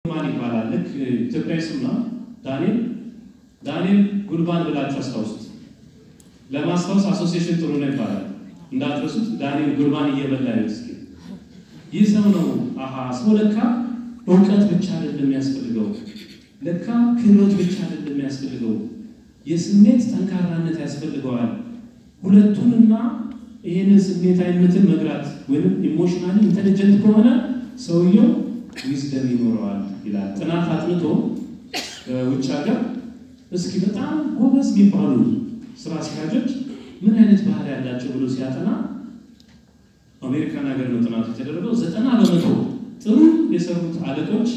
ማን ይባላል? ልክ ኢትዮጵያዊ ስም ነው። ዳንኤል ዳንኤል ጉልባን ብላችሁ አስታውሱት። ለማስታወስ አሶሲዬሽን ጥሩ ነው ይባላል። እንዳትረሱት። ዳንኤል ጉልባን እየበላ ይሁት እስኪ ይህ ሰው ነው። አሀ ሰው ለካ እውቀት ብቻ አይደለም የሚያስፈልገው፣ ለካ ክህሎት ብቻ አይደለም የሚያስፈልገው፣ የስሜት ጠንካራነት ያስፈልገዋል። ሁለቱንና ይህንን ስሜታዊነትን መግራት ወይም ኢሞሽናሊ ኢንቴሊጀንት ከሆነ ሰውየው ዊዝደም ይኖረዋል ይላል። ጥናት አጥንቶ ውጭ ሀገር እስኪ በጣም ጎበዝ የሚባሉ ስራ አስኪያጆች ምን አይነት ባህሪ ያላቸው ብሎ ሲያጠና አሜሪካን ሀገር ነው ጥናቱ የተደረገው። ዘጠና በመቶ ጥሩ የሰሩት አለቆች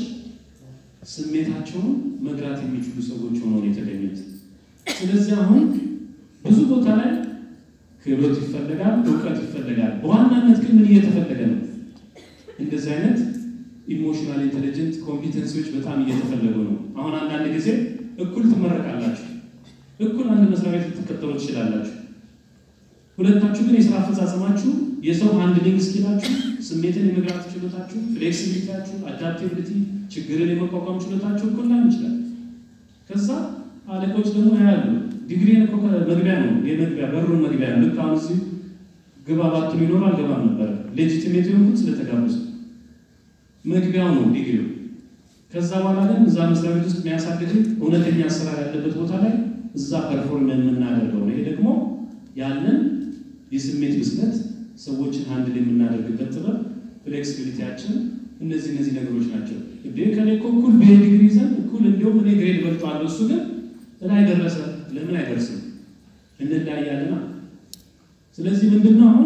ስሜታቸውን መግራት የሚችሉ ሰዎች ሆነው ነው የተገኙት። ስለዚህ አሁን ብዙ ቦታ ላይ ክህሎት ይፈለጋል፣ እውቀት ይፈለጋል። በዋናነት ግን ምን እየተፈለገ ነው? እንደዚህ አይነት ኢሞሽናል ኢንቴሊጀንት ኮምፒተንሲዎች በጣም እየተፈለጉ ነው። አሁን አንዳንድ ጊዜ እኩል ትመረቃላችሁ፣ እኩል አንድ መስሪያ ቤት ልትቀጠሩ ትችላላችሁ። ሁለታችሁ ግን የስራ አፈጻጸማችሁ የሰው ሃንድሊንግ ስኪላችሁ፣ ስሜትን የመግራት ችሎታችሁ፣ ፍሌክሲቢሊቲያችሁ፣ አዳፕቲቢሊቲ፣ ችግርን የመቋቋም ችሎታችሁ እኩል ላይሆን ይችላል። ከዛ አለቆች ደግሞ ያሉ ዲግሪ እኮ መግቢያ ነው የመግቢያ በሩን መግቢያ ነው። ልክ አሁን እዚህ ግባ ባትሉ ይኖር አልገባም ነበረ። ሌጂቲሜት የሆንኩት ስለተጋበዙ መግቢያው ነው ዲግሪው። ከዛ በኋላ ግን እዛ መስሪያ ቤት ውስጥ የሚያሳድግ እውነተኛ አሰራር ያለበት ቦታ ላይ እዛ ፐርፎርም የምናደርገው ነው። ይሄ ደግሞ ያለን የስሜት ብስለት ሰዎችን አንድል የምናደርግበት ጥበብ ፍሌክሲቢሊቲያችን፣ እነዚህ እነዚህ ነገሮች ናቸው። እንዴ ከኔ እኮ እኩል ብሄ ዲግሪ ይዘን እኩል እንዲሁም እኔ ግሬድ በልጠዋለሁ እሱ ግን ላይ ደረሰ። ለምን አይደርስም? እንለያያለና። ስለዚህ ምንድነው አሁን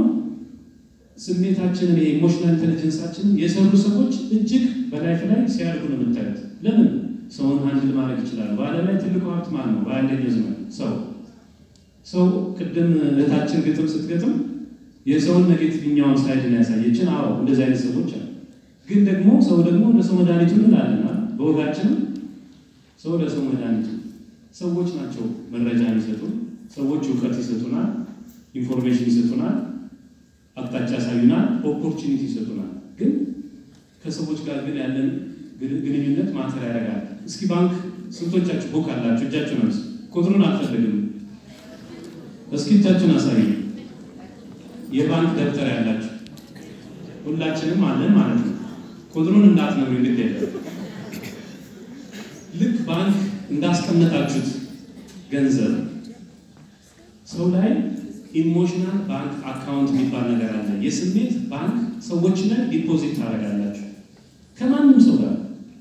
ስሜታችንን የኢሞሽናል ኢንቴሊጀንሳችንን የሰሩ ሰዎች እጅግ በላይፍ ላይ ሲያድጉ ነው የምታዩት። ለምን ሰውን አንድል ማድረግ ይችላሉ። በዓለም ላይ ትልቁ ሀብት ማን ነው? በአንደኛው ዘመን ሰው ሰው ቅድም እህታችን ግጥም ስትገጥም የሰውን ኔጌቲቭኛውን ሳይድን ያሳየችን። አዎ እንደዚህ አይነት ሰዎች አሉ። ግን ደግሞ ሰው ደግሞ ለሰው መድኃኒቱ እንላለና በወጋችንም ሰው ለሰው መድኃኒቱ ሰዎች ናቸው። መረጃ የሚሰጡ ሰዎች እውቀት ይሰጡናል፣ ኢንፎርሜሽን ይሰጡናል፣ አቅጣጫ ያሳዩናል፣ ኦፖርቹኒቲ ይሰጡናል። ግን ከሰዎች ጋር ግን ያለን ግንኙነት ማተር ያደርጋል። እስኪ ባንክ ስንቶቻችሁ ቡክ አላችሁ? እጃችሁን አንሱ። ቁጥሩን አልፈልግም። እስኪ እጃችሁን አሳዩ። የባንክ ደብተር ያላችሁ ሁላችንም አለን ማለት ነው። ቁጥሩን እንዳትነግሩኝ ግድ የለም። ልክ ባንክ እንዳስቀመጣችሁት ገንዘብ ሰው ላይ ኢሞሽናል ባንክ አካውንት የሚባል ነገር አለ። የስሜት ባንክ ሰዎች ላይ ዲፖዚት ታደርጋላችሁ ከማንም ሰው ጋር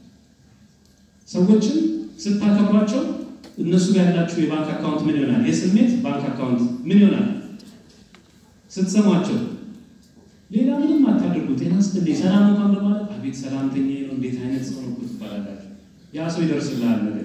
ሰዎችን ስታከብሯቸው እነሱ ጋር ያላችሁ የባንክ አካውንት ምን ይሆናል? የስሜት ባንክ አካውንት ምን ይሆናል? ስትሰሟቸው ሌላ ምንም አታድርጉ። ጤና ስትልኝ ሰላም እንኳን በማለት አቤት ሰላምተኛ ነው እንዴት አይነት ሰው ነው ትባላላችሁ። ያ ሰው ይደርስልሃል ነገር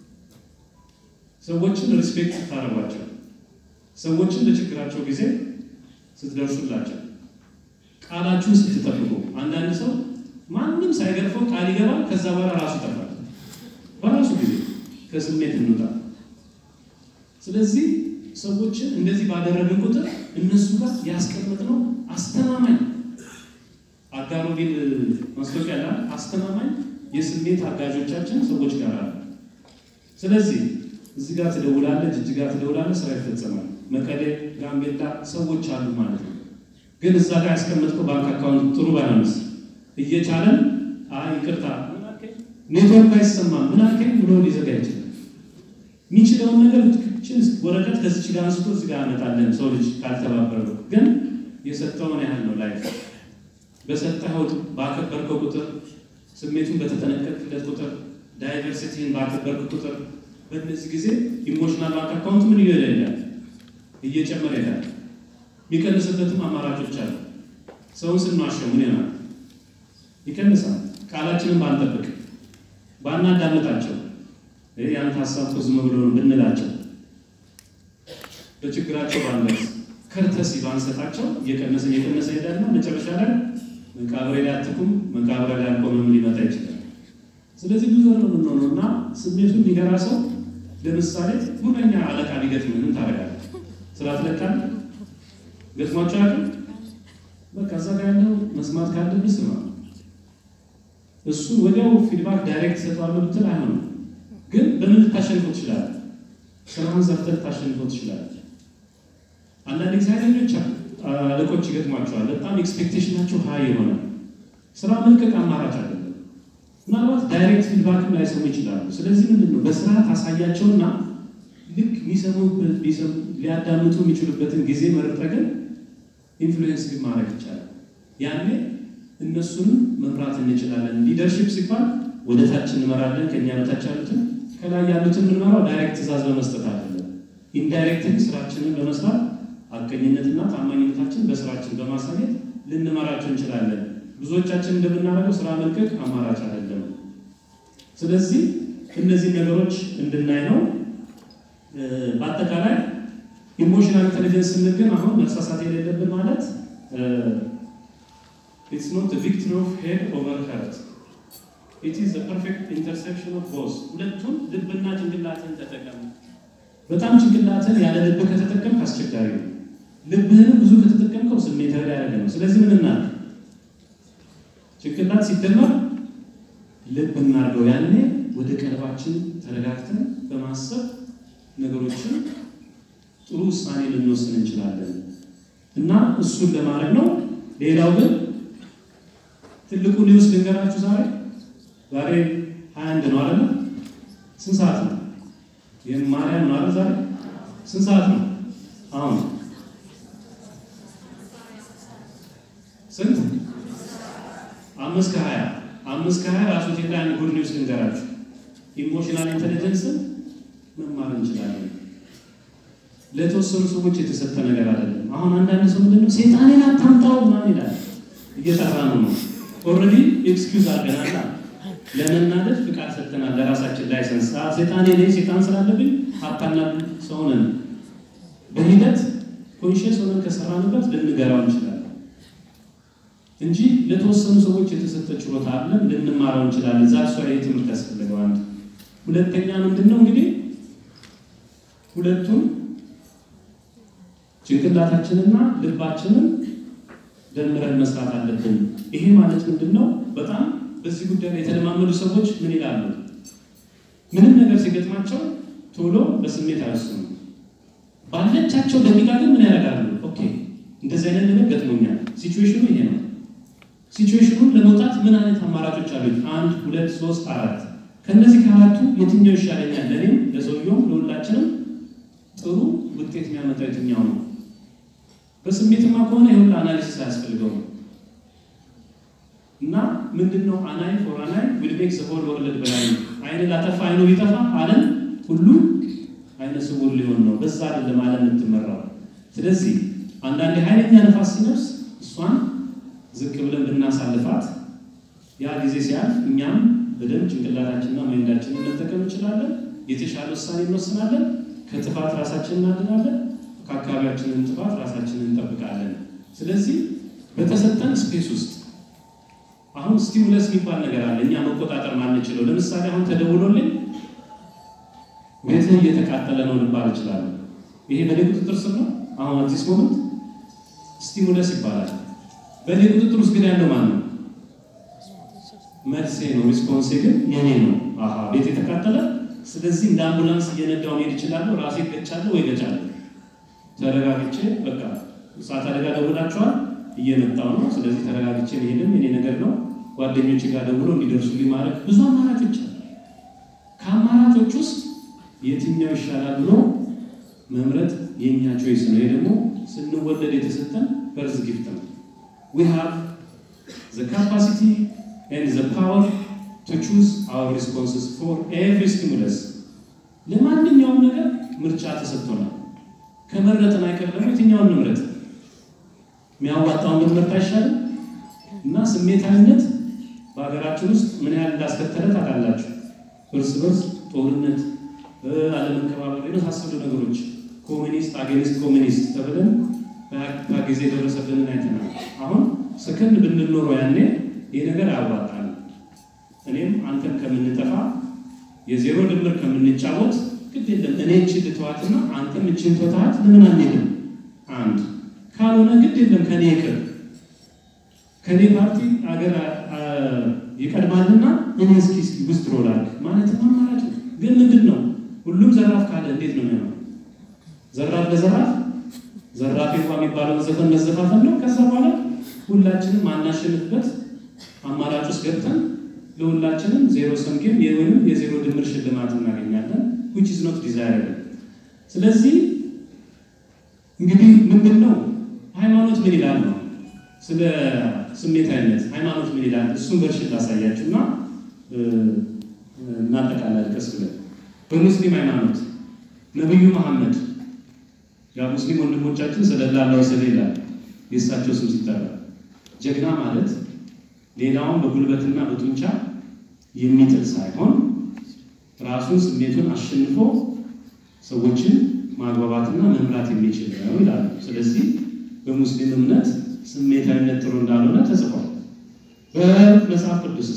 ሰዎችን ሪስፔክት ስታደርጓቸው፣ ሰዎችን በችግራቸው ጊዜ ስትደርሱላቸው፣ ቃላችሁን ስትጠብቁ። አንዳንድ ሰው ማንም ሳይገርፈው ቃል ይገባል፣ ከዛ በኋላ ራሱ ይጠፋል። በራሱ ጊዜ ከስሜት እንውጣ። ስለዚህ ሰዎችን እንደዚህ ባደረግን ቁጥር እነሱ ጋር ያስቀመጥነው አስተማማኝ አጋሮቢል ማስታወቂያ ላይ አስተማማኝ የስሜት አጋዦቻችን ሰዎች ጋር አለ። ስለዚህ እዚህ ጋር ትደውላለህ፣ ጅጅጋ ትደውላለህ፣ ስራ ይፈጸማል። መቀሌ፣ ጋምቤላ ሰዎች አሉ ማለት ነው። ግን እዛ ጋር ያስቀመጥከው ባንክ አካውንት ጥሩ ባይሆንስ እየቻለን አይ ይቅርታ ኔትወርክ አይሰማም ምን አልከኝ ብሎ ሊዘጋ ይችላል። የሚችለውን ነገር ችን ወረቀት ከዚች ጋር አንስቶ እዚህ ጋር አመጣለን። ሰው ልጅ ካልተባበረ ግን የሰጠውን ያህል ነው ላይፍ በሰጠኸው ባከበርከው ቁጥር ስሜቱን በተጠነቀቅለት ቁጥር ዳይቨርሲቲን ባከበርክ ቁጥር በእነዚህ ጊዜ ኢሞሽናል ባንክ አካውንት ምን እየሄደ ይላል እየጨመረ ይላል። የሚቀንስበትም አማራጮች አሉ። ሰውን ስንዋሸው ምን ይሆናል? ይቀንሳል። ቃላችንን ባንጠብቅ ባናዳምጣቸው ያንተ ሀሳብ እኮ ዝም ብሎ ነው ብንላቸው በችግራቸው ባንደርስ ከርተሲ ባንሰጣቸው እየቀነሰ እየቀነሰ ሄዳልና መጨረሻ ላይ መቃብሬ ላይ አትቁም መቃብሬ ላይ አልቆምም ሊመጣ ይችላል። ስለዚህ ብዙ ነው የምንሆነው እና ስሜቱን የሚገራ ሰው ለምሳሌ ሁነኛ አለቃ ቢገጥምህ ምን ታደርጋለህ? ስራ ትለቃለህ? ገጥሟቸው አያውቅም? በቃ እዛ ጋር ያለው መስማት ካለብህ ስማ። እሱን ወዲያው ፊድባክ ዳይሬክት ሰጠዋለሁ ብትል አይሆንም። ግን በምን ልታሸንፈው ትችላለህ? ስራህን ሰርተህ ልታሸንፈው ትችላለህ። አንዳንድ ጊዜ ኃይለኞች አለቆች ይገጥሟቸዋል። በጣም ኤክስፔክቴሽናቸው ሀይ የሆነ ስራ መልቀቅ አማራጭ አይደለም። ምናልባት ዳይሬክት ፊድባክም ላይሰሙ ይችላሉ። ስለዚህ ምንድን ነው በስራ ታሳያቸውና ልክ የሚሰሙበት ሊያዳምጡ የሚችሉበትን ጊዜ መርጠህ ግን ኢንፍሉዌንስ ግን ማድረግ ይቻላል። ያኔ እነሱንም መምራት እንችላለን። ሊደርሽፕ ሲባል ወደ ታች እንመራለን፣ ከኛ በታች ያሉትን ከላይ ያሉትን የምንመራው ዳይሬክት ትእዛዝ በመስጠት አይደለም። ኢንዳይሬክትን ስራችንን በመስራት አቀኝነትና ታማኝነታችን በስራችን በማሳየት ልንመራቸው እንችላለን። ብዙዎቻችን እንደምናደርገው ስራ መልቀቅ አማራጭ አይደለም። ስለዚህ እነዚህ ነገሮች እንድናይ ነው። በአጠቃላይ ኢሞሽናል ኢንቴሊጀንስ ስንል ግን አሁን መሳሳት የሌለብን ማለት ኢትስ ኖት ቪክትሪ ኦፍ ሄድ ኦቨር ሀርት ኢት ኢዝ ፐርፌክት ኢንተርሴፕሽን ኦፍ ቦዝ። ሁለቱም ልብና ጭንቅላትን ተጠቀም። በጣም ጭንቅላትን ያለ ልብ ከተጠቀምክ አስቸጋሪ ነው። ልብህንም ብዙ ከተጠቀምከው ስሜታዊ ያደረገ ነው። ስለዚህ ምን እናድርግ? ጭንቅላት ሲደመር ልብ እናድርገው። ያኔ ወደ ቀልባችን ተረጋግተን በማሰብ ነገሮችን ጥሩ ውሳኔ ልንወስን እንችላለን እና እሱን ለማድረግ ነው። ሌላው ግን ትልቁ ኒውስ ልንገራችሁ። ዛሬ ዛሬ ሀያ አንድ ነው አይደለ? ስንት ሰዓት ነው? ይህም ማርያም ነው አይደል? ዛሬ ስንት ሰዓት ነው? አሁን ስንት? አምስት ከሀያ አምስት ከሀያ ራሱ ቴላ አንድ ጉድ ኒውስ ልንገራችሁ። ኢሞሽናል ኢንቴሊጀንስን መማር እንችላለን። ለተወሰኑ ሰዎች የተሰጠ ነገር አይደለም። አሁን አንዳንድ ሰው ምንድነው ሴጣኔን አታምጣው ምናምን ይላል። እየጠራ ነው ነው ኦልሬዲ ኤክስኪውዝ አድርገናል። ለመናደድ ፍቃድ ሰጥተናል። ለራሳችን ላይሰንስ ሴጣኔ ላይ ሴጣን ስላለብኝ ሀብታና ሰው ነን። በሂደት ኮንሽስ ሆነን ከሰራንበት ልንገራው እንችላለን እንጂ ለተወሰኑ ሰዎች የተሰጠ ችሎታ አለን፣ ልንማረው እንችላለን። እዛ እሷ ትምህርት ያስፈልገው አንድ ሁለተኛ ምንድን ነው እንግዲህ ሁለቱም ጭንቅላታችንና ልባችንን ደምረን መስራት አለብን። ይሄ ማለት ምንድን ነው? በጣም በዚህ ጉዳይ ላይ የተለማመዱ ሰዎች ምን ይላሉ? ምንም ነገር ሲገጥማቸው ቶሎ በስሜት አይወስኑም። ባለቻቸው ደቂቃ ግን ምን ያደርጋሉ? ኦኬ እንደዚህ አይነት ነገር ገጥሞኛል፣ ሲቹዌሽኑ ይሄ ነው። ሲቹዌሽኑን ለመውጣት ምን አይነት አማራጮች አሉኝ? አንድ፣ ሁለት፣ ሶስት፣ አራት ከእነዚህ ከአራቱ የትኛው ይሻለኛል? ለእኔም ለሰውየውም ለሁላችንም ጥሩ ውጤት የሚያመጣው የትኛው ነው? በስሜትማ ከሆነ የሁሉ አናሊሲስ አያስፈልገውም። እና ምንድን ነው አናይ ፎር አናይ ዊል ሜክ ዘ ሆል ወርልድ በላይ አይን ላጠፋ አይኑ ቢጠፋ ዓለም ሁሉ አይነ ስውር ሊሆን ነው። በዛ አይደለም ዓለም የምትመራው። ስለዚህ አንዳንድ ኃይለኛ ነፋስ ሲነፍስ እሷን ዝቅ ብለን ብናሳልፋት ያ ጊዜ ሲያልፍ እኛም በደንብ ጭንቅላታችንና ማይንዳችንን መጠቀም እንችላለን። የተሻለ ውሳኔ እንወስናለን። ከጥፋት ራሳችንን እናድናለን። ከአካባቢያችንን ጥፋት ራሳችንን እንጠብቃለን። ስለዚህ በተሰጠን ስፔስ ውስጥ አሁን ስቲሙለስ የሚባል ነገር አለ እኛ መቆጣጠር ማንችለው። ለምሳሌ አሁን ተደውሎልኝ ቤትህ እየተቃጠለ ነው ልባል እችላለሁ። ይሄ በእኔ ቁጥጥር ስር ነው። አሁን አዲስ ሞመንት ስቲሙለስ ይባላል። በእኔ ቁጥጥር ውስጥ ግን ያለው ማን ነው? መልሴ ነው። ሪስፖንሴ ግን የኔ ነው። አሀ ቤት የተቃጠለ ስለዚህ እንደ አምቡላንስ እየነዳው መሄድ እችላለሁ። ራሴ ገጫለሁ ወይ ገጫለሁ። ተረጋግቼ በቃ እሳት አደጋ ደውላችኋል፣ እየመጣው ነው። ስለዚህ ተረጋግቼ መሄድም የኔ ነገር ነው። ጓደኞች ጋር ደውሎ እንዲደርሱልኝ ማድረግ ብዙ አማራጮች አሉ። ከአማራጮች ውስጥ የትኛው ይሻላል ብሎ መምረጥ የእኛ ቾይስ ነው። ይሄ ደግሞ ስንወለድ የተሰጠን በርዝ ጊፍት ነው። ዊ ሃቭ ዘ ካፓሲቲ ኤንድ ዘ ፓወር ቱ ቹዝ አወር ሪስፖንስስ ፎር ኤቭሪ ስቲሙለስ። ለማንኛውም ነገር ምርጫ ተሰጥቶናል። ከመረጥን አይቀር ደግሞ የትኛውን ንምረጥ? የሚያዋጣውን ብንመርጥ አይሻልም? እና ስሜታዊነት በሀገራችን ውስጥ ምን ያህል እንዳስከተለ ታውቃላችሁ። እርስ በርስ ጦርነት፣ አለመከባበር የመሳሰሉ ነገሮች ኮሚኒስት አጌኒስት ኮሚኒስት ተብለን ጊዜ የደረሰብንን አይተናል። አሁን ሰከንድ ብንኖረው ያኔ ይህ ነገር አያዋጣል። እኔም አንተም ከምንጠፋ የዜሮ ድምር ከምንጫወት ግድ የለም እኔ እችን ልተዋትና አንተም እችን ተዋት፣ ለምን አንሄድም? አንድ ካልሆነ ግድ የለም ከኔ ይቅር ከኔ ፓርቲ አገር ይቀድማልና እኔ እስኪ እስኪ ውስጥ ሮላክ ማለት አማራጭ ነው። ግን ምንድን ነው ሁሉም ዘራፍ ካለ እንዴት ነው የሚሆነው? ዘራፍ ለዘራፍ ዘራፍ እንኳ የሚባለውን ዘፈን መዘፋፈን ነው። ከዛ በኋላ ሁላችንም አናሸንፍበት አማራጭ ውስጥ ገብተን ለሁላችንም ዜሮ ሰም ጌም ወይም የዜሮ ድምር ሽልማት እናገኛለን which is not desirable። ስለዚህ እንግዲህ ምንድን ነው ሃይማኖት ምን ይላል ነው ስለ ስሜታዊነት ሃይማኖት ምን ይላል? እሱን በርሽን ላሳያችሁ እና እናጠቃላል ቀስ ብለን በሙስሊም ሃይማኖት ነቢዩ መሐመድ ያ ሙስሊም ወንድሞቻችን ስለላላው ስለ ይላል የእሳቸው ስም ሲጠራ ጀግና ማለት ሌላውን በጉልበትና በጡንቻ የሚጥል ሳይሆን ራሱን ስሜቱን አሸንፎ ሰዎችን ማግባባትና መምራት የሚችል ነው ይላሉ። ስለዚህ በሙስሊም እምነት ስሜታዊነት ጥሩ እንዳልሆነ ተጽፏል። በመጽሐፍ ቅዱስስ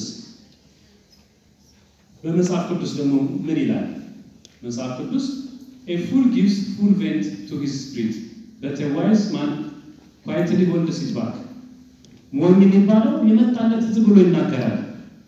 በመጽሐፍ ቅዱስ ደግሞ ምን ይላል? መጽሐፍ ቅዱስ a fool gives full vent to his spirit but a wise man quietly holds it back ሞኝ የሚባለው የመጣለት ዝም ብሎ ይናገራል።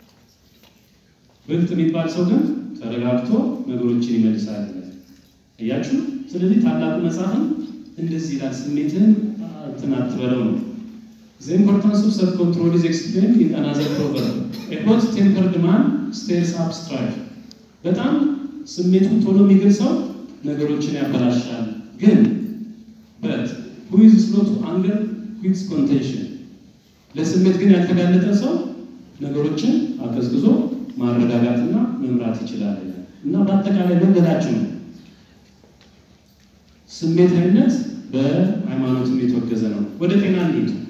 ብልጥ የሚባል ሰው ግን ተረጋግቶ ነገሮችን ይመልሳል። እያችሁ ስለዚህ ታላቁ መጽሐፍም እንደዚህ ይላል፣ ስሜትህን እንትን አትበለው ነው። The importance of self-control is explained in another proverb. A hot-tempered man stirs up strife. በጣም ስሜቱን ቶሎ የሚገልጸው ነገሮችን ያበላሻል። ግን but who is slow to anger quits contention ለስሜት ግን ያልተጋለጠ ሰው ነገሮችን አቀዝቅዞ ማረጋጋትና መምራት ይችላል። እና በአጠቃላይ መንገዳችን ነው ስሜታዊነት በሃይማኖትም የተወገዘ ነው። ወደ ጤና እንሂድ።